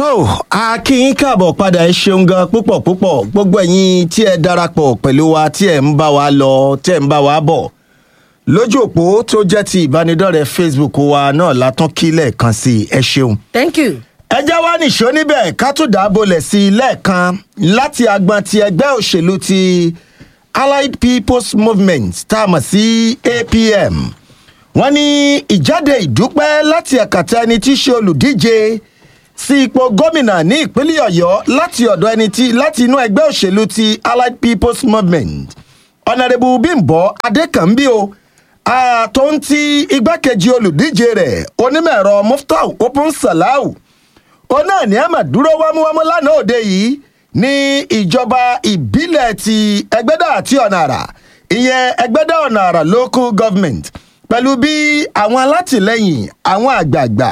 tó a kí yín káàbọ̀ padà ẹ ṣeun gan púpọ̀ púpọ̀ gbogbo ẹ̀yin tí ẹ darapọ̀ pẹ̀lú wa tí ẹ ń bá wa lọ tí ẹ ń bá wa bọ̀ lójú òpó tó jẹ́ ti ìbánidọ́rẹ̀ẹ́ facebook wa náà látún kí lẹ́ẹ̀kan sí i ẹ ṣeun. thank you. ẹ já wá nìṣó níbẹ̀ ká tún dábòlẹ̀ sí i lẹ́ẹ̀kan láti agbọn ti ẹgbẹ́ òṣèlú ti allied people's movement tá a mọ̀ sí apm wọ́n ní ìjáde ìdúpẹ́ láti ẹ̀kàtà ẹni tí í ṣe olùdíje sí ipò gómìnà ní ìpínlẹ̀ ọ̀yọ́ láti ọ̀dọ̀ ẹni tí láti inú ẹgbẹ́ òṣèlú ti allied people's movement ọ̀nàrẹ́bù bímbọ adékànbí o tó ń ti igbákejì olùdíje rẹ̀ onímọ̀-ẹ̀rọ muftau open salau òun náà ní àmà dúró wámúwámú lánàá òde yìí ní ìjọba ìbílẹ̀ ti ẹgbẹ́dà àti ọ̀nà àrà ìyẹn ẹgbẹ́dà ọ̀nà àrà local government pẹ̀lú bí àwọn alátìlẹyìn àwọn àgbààgbà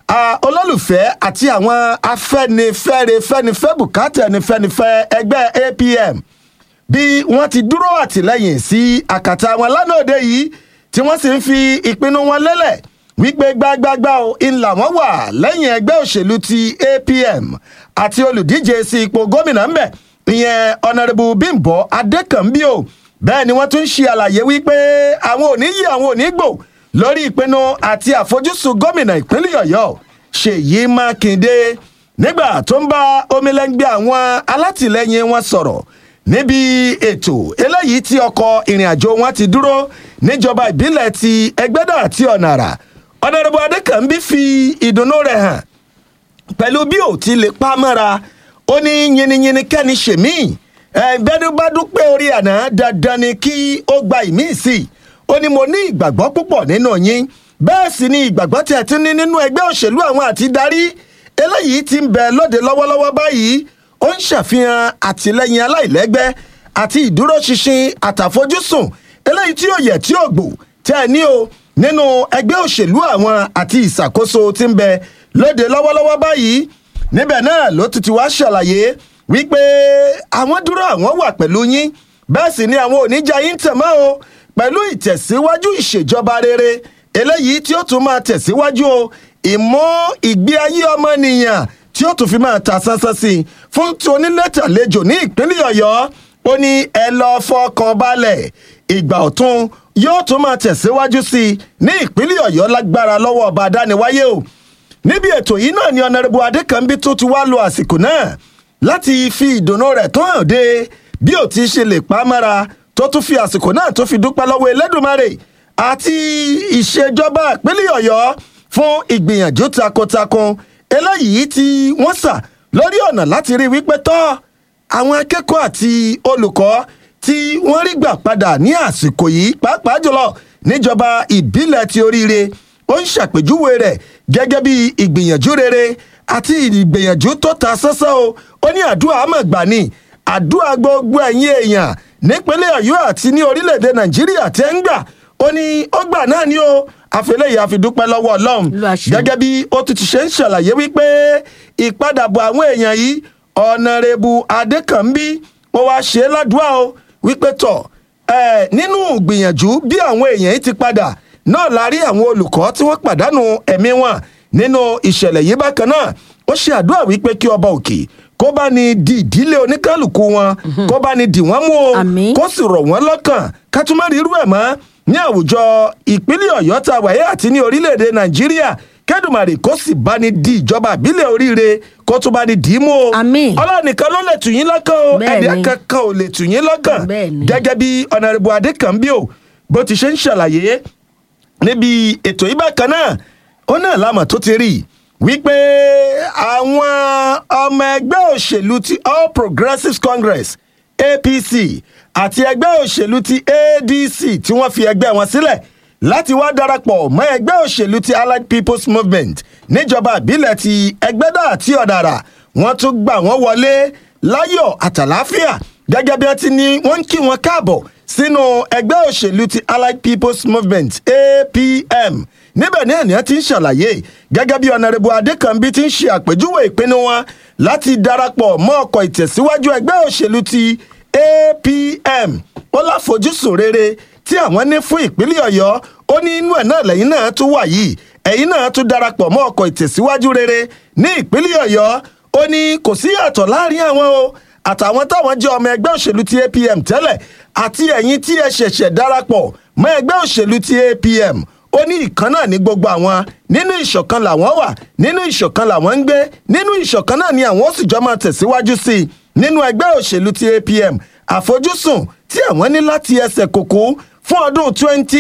olólùfẹ́ àti àwọn afẹ́nifẹ́re fẹ́nifẹ́ bùkátà ẹnifẹ́nifẹ́ ẹgbẹ́ apm bí wọ́n ti dúró àtìlẹyìn sí àkàtà wọn lánàá òde yìí tí wọ́n sì ń fi ìpinnu wọn lélẹ̀ wípé gbágbágbá o ńlá wọn wà lẹ́yìn ẹgbẹ́ òṣèlú ti apm àti olùdíje sí ipò gómìnà ńbẹ ìyẹn ọ̀nàrẹ́bù bímbọ adékànbí o bẹ́ẹ̀ ni wọ́n tún ṣe àlàyé wípé àwọn ò ní yí àwọn ò ní gbò lórí ìpinnu àti àfojúsùn gómìnà ìpínlẹ̀ ọ̀yọ́ ṣèyí mákindé nígbà tó ń bá omilẹ́ngbẹ́ àwọn alátìlẹyìn wọn sọ̀rọ̀ níbi ètò eléyìí tí ọkọ̀ ìrìn àjò wọn ti dúró níjọba ìbílẹ̀ ti ẹgbẹ́dà àti ọ̀nà àrà ọ̀nàdàbọ̀ adékànbí fi ìdùnnú rẹ̀ hàn pẹ̀lú bí ò ti lè pa mọ́ra ó ní yiniyini kẹ́ni ṣèmí ẹ̀ẹ́dẹ́nu bá dúpẹ́ orí àná dandan ni kí ó gba ìmíì sí i ó ní mo ní ìgbàgbọ́ púpọ̀ nínú yín bẹ́ẹ̀ sì ni ìgbàgbọ́ tí ẹ ti ní nínú ẹgbẹ́ òṣèlú àwọn àti darí eléyìí ti ń bẹ lóde lọ́wọ́lọ́wọ́ báyìí ó ń ṣàfihàn àtìlẹyìn aláìlẹ́gbẹ́ àti ìdúróṣinṣin àtàfojúsùn eléyìí tí ó yẹ tí ó gbò tẹ́ ẹ ní o nínú ẹgbẹ́ òṣèlú àwọn àti ìṣàkóso tí ń bẹ lóde lọ́wọ́lọ́wọ́ báyìí níbẹ̀ náà ló ti ti wá ṣàlàyé wípé àwọn dúró àwọn wà pẹ̀lú yín bẹ́ẹ̀ sì ni àwọn oníjà yín tẹ̀ mọ́ o pẹ̀lú ìtẹ̀síwájú ìṣèjọba rere eléyìí tí ó tún máa tẹ̀síwájú o ìmú ìgbé ayé ọmọnìyàn tí ó tún fi máa ta sánsán sí i fún ti onílẹ̀tàlejò ní ìpínlẹ̀ ọ̀yọ́ ó ní ẹ lọ́ọ́ fọkàn balẹ̀ ìgbà ọ̀tún yóò tún máa tẹ̀síwájú sí i ní ìpínlẹ̀ ọ̀yọ́ lágbára lọ́wọ́ ọba adániwáyé o níbi ètò yìí náà ni ọ̀nàrẹ́bù adékànbí tó ti wá lo àsìkò náà láti fi ìdùnnú rẹ̀ tó hàn dé bí ò ti ṣe lè pa á mọ́ra tó tún fi àsìkò náà tó fi dúpẹ́ lọ́wọ́ elédùnmarè àti ìṣèjọba ìpínlẹ̀ ọ̀yọ́ fún ìgbìyànjú takuntakun eléyìí tí wọ́n sà lórí ọ̀nà láti rí wípé tọ́ àwọn akẹ́kọ̀ọ́ àti olùkọ́ tí wọ́n rí gbà padà ní àsìkò yìí pàápàá jùlọ níjọba ìbílẹ̀ ti oríire ó ń ṣàpèjúwe rẹ̀ gẹ́gẹ́ bí ìgbìyànjú rere àti ìgbìyànjú tó ta sánsán o ó ní àdúrà àmọ̀gbà ni àdúrà gbogbo ẹ̀yìn èèyàn nípínlẹ̀ ọ̀yọ́ àti ní orílẹ̀-èdè nàìjíríà tẹ́ ń gbà ó ní ó gbà náà ni ó àfẹlẹ́yìí àfidúpẹ́ lọ́wọ́ ọlọ́run gẹ́gẹ́ bí ó ti ti ṣe ń ṣàlàyé wípé ìpadàbọ̀ àwọn èèyàn yìí ọ̀nàrẹ́bù adékànbí ó wáá ṣe é ládùúgbà o wípé tọ̀ ẹ̀ nínú gbìyànjú bí àwọn èèyàn yìí ti padà náà la rí àwọn olùkọ́ tí wọ́n pàdánù ẹ̀mí wọn nínú ìṣẹ̀lẹ̀ yìí bákan náà ó ṣe àdúrà wípé kí ọba òkè kó bá ní di ìdílé oníkálukú wọn kó bá ní dì wọ́n mú o kó sì rọ̀ wọ́n lọ́kàn ká tún má rí irú ẹ̀ mọ́ ní àwùjọ ìpínlẹ̀ ọ̀yọ́ ta wáyé àti ní orílẹ̀-èdè nàìjíríà kẹ́dùmarè kó sì bá ní di ìjọba àbílẹ̀ oríire kó tún bá ní dì í mú o ọlọ́run nìkan ló lè tù yín lọ́kàn o ẹ̀dá kankan ò lè tù yín lọ́kàn gẹ́gẹ́ bí ọ̀nàrẹ́bù adékànbí o bó ti ṣe ń ṣàlàyé níbi ètò yìí bákan náà ó náà lámà tó ti rí wípé àwọn ọmọ ẹgbẹ́ òṣèlú ti all progressives congress apc àti ẹgbẹ́ òṣèlú ti adc tí wọ́n fi ẹgbẹ́ wọn sílẹ̀ láti wá darapọ̀ mọ́ ẹgbẹ́ òṣèlú ti allied people's movement níjọba ìbílẹ̀ ti ẹgbẹ́dà àti ọ̀dàrà wọ́n tún gbà wọ́n wọlé láyọ̀ àtàláfíà gẹ́gẹ́ bí wọ́n ti ní wọ́n ń kí wọn káàbọ̀ sínú ẹgbẹ́ òṣèlú ti allied people's movement apm níbẹ̀ ní ènìyàn ti ń ṣàlàyé gẹ́gẹ́ bí ọ̀nàrẹ́bù adékànbí ti ń ṣe àpèjúwe ìpinnu wọn láti darapọ̀ mọ́ ọkọ̀ ìtẹ̀síwájú ẹgbẹ́ òṣèlú ti apm ó láfojúsùn rere tí àwọn ní fún ìpínlẹ̀ ọ̀yọ́ ó ní inú ẹ̀ náà lẹ́yìn náà tún wà yìí ẹ̀yìn náà tún darapọ̀ mọ́ ọkọ̀ ìtẹ̀síwájú rere ní ìpínlẹ̀ ọ̀yọ́ ó ní kò sí yàtọ̀ láàrin àwọn o àtàwọn táwọn jẹ́ ọmọ ẹgbẹ́ òṣèlú ti apm tẹ́lẹ̀ àti ẹ̀yin tí ẹ ṣẹ̀ṣẹ̀ darapọ̀ mọ́ ẹgbẹ́ òṣèlú ti apm ó ní ìkan náà ní gbogbo àwọn nínú ìṣọ̀kan làwọn wà nínú ìṣọ̀kan làwọn ń gbé nínú ìṣọ̀kan náà ni àwọn ó sì jọ máa tẹ̀síwájú sí i nínú ẹgbẹ́ òṣèlú ti apm àfojúsùn tí àwọn ní láti ẹsẹ̀ kòkó fún ọdún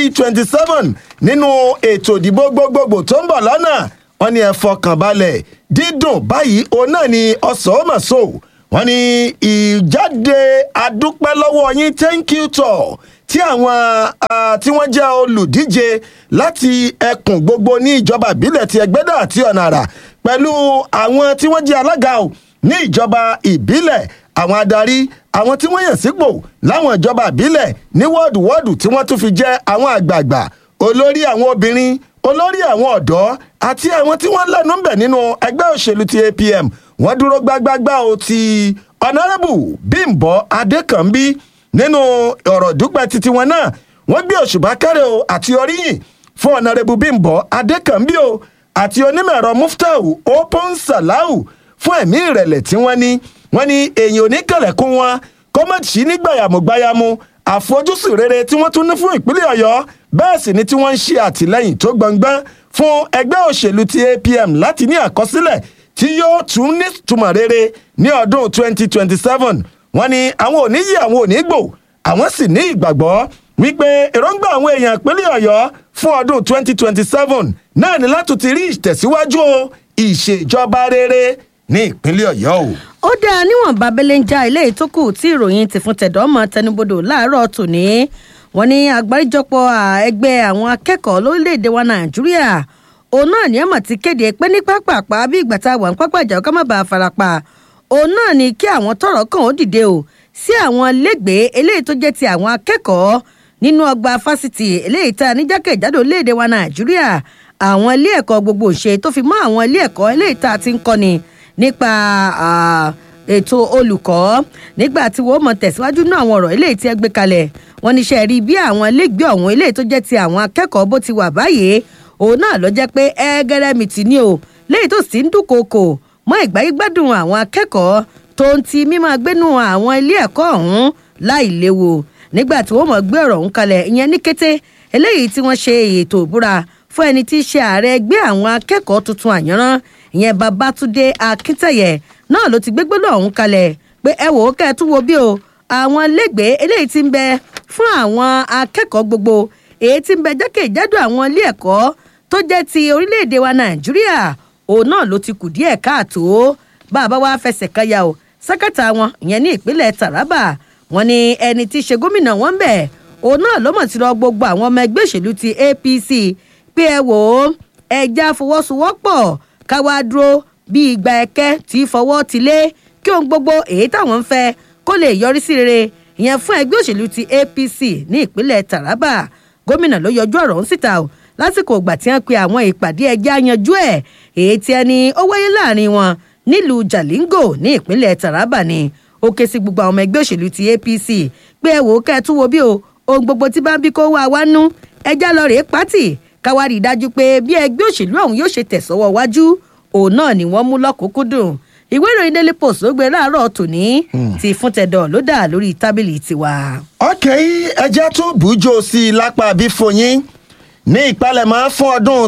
2027 nínú ètò ìdìbò gbogbogbò tó ń bọ̀ lọ́nà wọn ni ẹ fọkàn balẹ̀ dídùn báyìí òun náà ni ọ̀sán ó mà so wọn ni ìjáde adúpẹ́ lọ́wọ́ yín thank you tour tí àwọn tí wọ́n jẹ́ olùdíje láti ẹkùn gbogbo ní ìjọba ìbílẹ̀ ti ẹgbẹ́dà àti ọ̀nà àrà pẹ̀lú àwọn tí wọ́n jẹ́ alága o ní ìjọba ìbílẹ̀ àwọn adarí àwọn tí wọ́n yàn sípò láwọn ìjọba ìbílẹ̀ ní wọ́ọ̀dù wọ́ọ̀dù tí wọ́n tún fi jẹ́ àwọn àgbààgbà olórí àwọn obìnrin olórí àwọn ọ̀dọ́ àti àwọn tí wọ́n lẹ́nu ń bẹ̀ nínú ẹgbẹ́ òṣèlú ti apm wọ́n dúró gbágbágbá o ti ọ̀nàrẹ́bù bímbọ adékànbí nínú ọ̀rọ̀ dúpẹ́ titi wọn náà wọ́n gbé òṣùbà kẹ́rẹ́ o àti oríyìn fún ọ̀nàrẹ́bù bímbọ adékànbí o àti onímọ̀ẹ̀rọ muftau opon salau fún ẹ̀mí ìrẹ̀lẹ̀ tí wọ́n ní wọ́n ní èèyàn oníkẹ̀lẹ̀kùn wọn kọ́mọ̀tì ní gbàyàmùgbàyàmù àfojúsùn rere tí wọ́n tún ní fún ìpínlẹ̀ ọ̀yọ́ bẹ́ẹ̀ sì ni tí wọ́n ń ṣe àtìlẹ́yìn tó gbọ̀ngbọ́n fún ẹgbẹ́ òṣèlú ti apm láti ní àkọsílẹ̀ tí yóò tún nítumọ̀ rere ní ọdún 2027 wọ́n ní àwọn ò ní yí àwọn ò ní gbò àwọn sì ní ìgbàgbọ́ wípé èròǹgbà àwọn èèyàn ìpínlẹ̀ ọ̀yọ́ fún ọdún 2027 náà ni láti ti rí ìtẹ̀síwájú ìṣèjọba rere ní ìpínlẹ̀ ọ̀yọ́ o. ó dáa níwọ̀n babẹ́lẹ́ ń já ilé ìtókù tí ìròyìn ti fún tẹ̀dọ́ ọmọ tẹnubodò láàárọ̀ tòní wọn ní àgbáríjọpọ̀ ẹgbẹ́ àwọn akẹ́kọ̀ọ́ lórílẹ̀‐èdè wa nàìjíríà òun náà ní ẹ̀mọ̀ ti kéde pé ní pápápá bí ìgbà tá a wà ní pápá ìjà ọkọ̀ má bàa farapa òun náà ní kí àwọn tọrọ kàn ó dìde o sí àwọn lẹ́gbẹ̀ẹ́ eléyìí tó jẹ́ ti àwọn akẹ́kọ̀ọ́ nínú ọgbà fásitì eléyìí tá a ní jákèjádò léde wa nàìjíríà àwọn ilé ẹ̀kọ́ gbogbo ṣe tó fi mọ́ àwọn ilé ẹ̀kọ́ eléyìí tá a ti ń kọ́ni nípa ètò olùkọ́ nígbà tí wọ́n mọ̀ tẹ̀síwájú náà àwọn ọ̀rọ̀ eléyìí tí ẹ gbé kalẹ̀ wọ́n ní sẹ́ẹ̀rí bí àwọn ilégbèé ọ̀hún eléyìí tó jẹ́ ti àwọn akẹ́kọ̀ọ́ bó ti wà báyìí òun náà ló jẹ́ pé ẹgẹrẹmìtì ni o léyìí tó sì ń dúnkokò mọ́ ìgbáyégbádùn àwọn akẹ́kọ̀ọ́ tó ń ti mímọ́ gbénu àwọn ilé ẹ̀kọ́ ọ̀hún láì léwu nígbà tí wọ́n mọ̀ gbé ọ̀rọ̀ ọ̀hún kalẹ̀ ìyẹn ní kété eléyìí tí wọ́n ṣe ètò ìbúra fún ẹni tí í ṣe ààrẹ ẹgbẹ́ àwọn akẹ́kọ̀ọ́ tuntun àyànrán ìyẹn babatunde akíntẹ̀yẹ náà ló ti gbégbé lọ́hún kalẹ̀ pé ẹ wò ó kẹ́ ẹ tún wo bí o àwọn lẹ́gbẹ̀ẹ́ eléyìí ti ń bẹ fún àwọn akẹ́kọ̀ọ́ gbogbo èyí tí ń bẹ jákèjádò àwọn ilé ẹ̀kọ́ tó jẹ́ ti orílẹ̀-èdè wa nàìjíríà òun náà ló ti kù díẹ̀ káàtó bàbá wa fẹsẹ̀ káyà o sákàtà wọn ìyẹn ní ìpínlẹ̀ taraba wọn ni ẹni tí í ṣe gómìnà wọn bẹ̀ òun náà ló mọ̀ ti lọ gbogbo àwọn ọmọ ẹgbẹ́ òṣèlú ti apc pé ẹ wò ó ẹja fọwọ́sowọ́pọ̀ káwá dúró bí ìgbà ẹ̀kẹ́ tí fọwọ́ ti lé kí ohun gbogbo èyí táwọn ń fẹ́ kó lè yọrí sí rere ìyẹn fún ẹgbẹ́ òṣèlú ti apc ní ìpínlẹ̀ taraba gómìnà ló yọjú ọ̀rọ̀ ọ̀hún síta o lásìkò ìgbà tí wọ́n pe àwọn ìpàdé ẹjẹ́ àyanjú ẹ̀ èyí tí ẹni ó wáyé láàrin wọn nílùú jalingo ní ìpínlẹ̀ taraba ni ó ké sí gbogbo àwọn ọmọ ẹgbẹ́ òṣèlú ti apc pé ẹ wò ó kẹ́ ẹ tún wo bí o ohun gbogbo tí bá ń bí kó wá wá nú ẹjá lọ rèé pátì káwá rí i dájú pé bí ẹgbẹ́ òṣèlú ọ̀hún yóò ṣe tẹ̀sọ́wọ́ wájú òun náà ni wọ́n mú lọ́kùnkúndùn ìwé ìròyìn daily post ló gbé láàárọ̀ tòní ti fún tẹ̀dọ̀ ló dà lórí tábìlì tiwa. ọkẹ́ ẹjẹ́ tó bùjọ sí i lápá bí foyín ní ìpalẹ̀mọ́ fún ọdún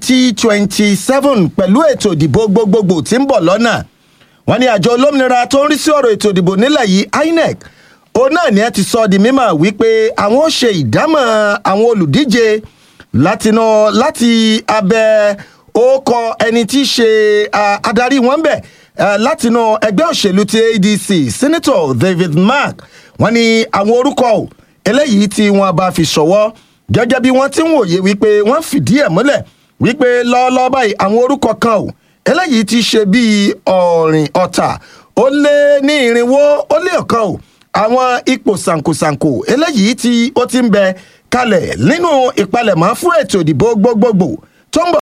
2027 pẹ̀lú ètò ìdìbò gbogbogbò tí ń bọ̀ lọ́nà wọ́n ní àjọ olómìnira tó ń rí sí ọ̀rọ̀ ètò ìdìbò nílẹ̀ yìí inec òun náà ni ẹ ti sọ di mímọ̀ wípé àwọn ó ṣe ìdámọ̀ àwọn olùdíje látinú láti abẹ orúkọ ẹni tí í ṣe adarí wọn bẹ̀ látinú ẹgbẹ́ òṣèlú ti adc senator david mark wọ́n ní àwọn orúkọ eléyìí tí wọ́n bá fi ṣọwọ́ gẹ́gẹ́ bí wọ́n ti ń wòye wípé wọ́n fìdí ẹ̀ múlẹ̀ wípé lọ́ọ́lọ́ọ́ báyìí àwọn orúkọ kan ò eléyìí ti ṣe bíi ọ̀rìn ọ̀tà ó lé ní irinwó ó lé ọ̀kan ò àwọn ipò sànkosànko eléyìí tí ó ti ń bẹ kalẹ̀ nínú ìpalẹ̀mọ́ fún ètò ìdìbò gbogbogbò tó ń bọ̀.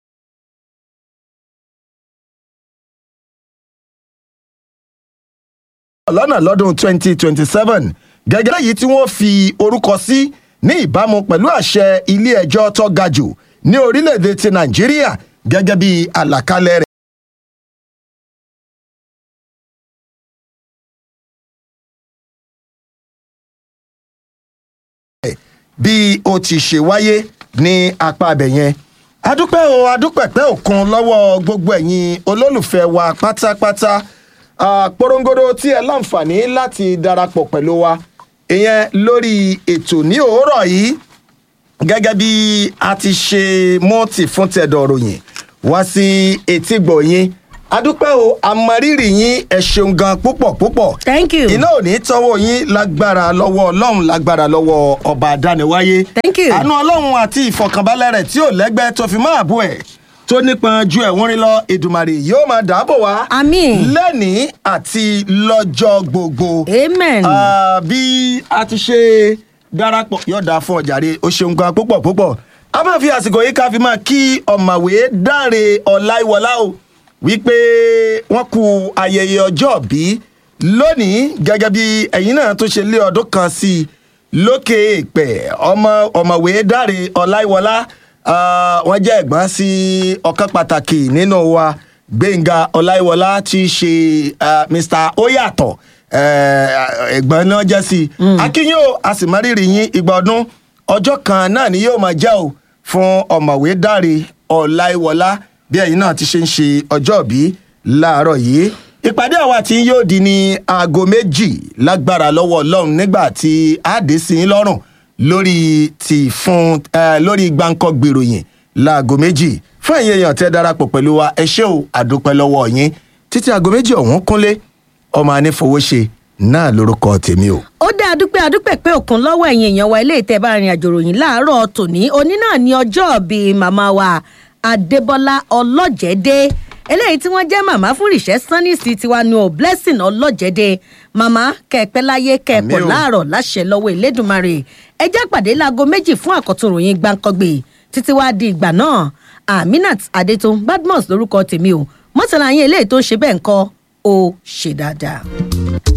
lọ́nà lọ́dún 2027 gẹ́gẹ́ lẹ́yìn tí wọ́n fi orúkọ sí ní ìbámu pẹ̀lú àṣẹ ilé ẹjọ́ tó ga jù ní orílẹ̀-èdè ti nàìjíríà gẹ́gẹ́ bí àlàkalẹ̀ rẹ̀. bó ti ṣe wáyé ní apá abẹ yẹn adúpẹ́ o adúpẹ̀pẹ́ òkun lọ́wọ́ gbogbo ẹ̀yin olólùfẹ́ wa pátápátá Ah, porongodo tí ẹ láǹfààní láti darapọ̀ pẹ̀lú wa ìyẹn lórí ètò ní òwúrọ̀ yìí gẹ́gẹ́ bí a ti ṣe mọ́ọ̀tì fún tẹ̀dọ̀ ròyìn wá sí etí gbọ̀nyìn adúpẹ́ o àmọ́rírì yín ẹ ṣeun gan púpọ̀ púpọ̀ thank you. iná ò ní tọ́wọ́ yín lágbára lọ́wọ́ ọlọ́run lágbára lọ́wọ́ ọba àdániwáyé Thank you. àánú ọlọ́run àti ìfọ̀kànbalẹ̀ rẹ̀ tí ò lẹ́gbẹ́ tó fi máa bú ẹ̀ tó nípọn ju ẹ̀wọ̀n rin lọ èdùmàrè yóò máa dáàbò wá Àmín. lẹ́nìí àti lọ́jọ́ gbogbo amen. Ah, bí a ti ṣe darapọ̀ yóò dáa fún ọ̀jàre o ṣeun gan púpọ̀ púpọ̀ a máa fi àsìkò yìí ká fi máa kí ọ̀mọ̀wé dáre ọláìwọlá o wípé wọ́n kú ayẹyẹ ọjọ́ bí lónìí gẹ́gẹ́ bí ẹ̀yin náà tó ṣe lé ọdún kan sí i lókè èèpẹ̀ ọmọ ọ̀mọ̀wé dáre ọláìwọlá ah, wọ́n jẹ́ ẹ̀gbọ́n sí ọ̀kan pàtàkì nínú wa gbẹ̀ngà ọláìwọlá tí í ṣe ah, mr oyàtọ̀ eh, ẹ̀gbọ́n náà jẹ́ sí i akínyìn o a sì máa rírì yín ìgbà ọdún ọjọ́ kan náà ni yóò máa jẹ́ o fún ọ̀mọ̀wé dáre ọláìwọlá bí ẹ̀yin náà ti ṣe ń ṣe ọjọ́ bí láàárọ̀ yìí ìpàdé àwa tí yóò di ní aago méjì lágbára lọ́wọ́ ọlọ́run nígbà tí a dé sí yín lọ́rùn lórí ti fún eh, lórí gbáǹkọ́ gbèròyìn láago méjì fún ẹ̀yin èèyàn tẹ́ darapọ̀ pẹ̀lú wa ẹ ṣé o àdúpẹ́ lọ́wọ́ yín títí aago méjì ọ̀hún kúnlé ọmọ anífowóṣe náà lórúkọ tèmi o. ó dá adúpẹ́ adúpẹ́ pé òkun lọ́wọ́ ẹ̀yin èèyàn wa ilé ìtẹ́ bá rìn àjò ròyìn láàárọ̀ tòní òní náà ní ọjọ́ bíi màmá wa adébọ́lá ọlọ́jẹ̀dẹ́ eléyìí tí wọ́n jẹ́ màmá fún ìṣẹ́ sanisi tiwa ní o blessing ọlọ́jẹ̀dẹ́ màmá kẹ̀pẹ́ láyé kẹ̀pọ̀ Àmín o. láàárọ̀ láṣẹ lọ́wọ́ ìlédùmarè ẹjẹ́ pàdé láago méjì fún àkọ́tún ròyìn gbàǹkangbè títí wá di ìgbà náà aminat adetun badmus lórúkọ tèmi o mọ́tàlá yín eléyìí tó ń ṣe bẹ́ẹ̀ ń kọ́ ó ṣe dáadáa.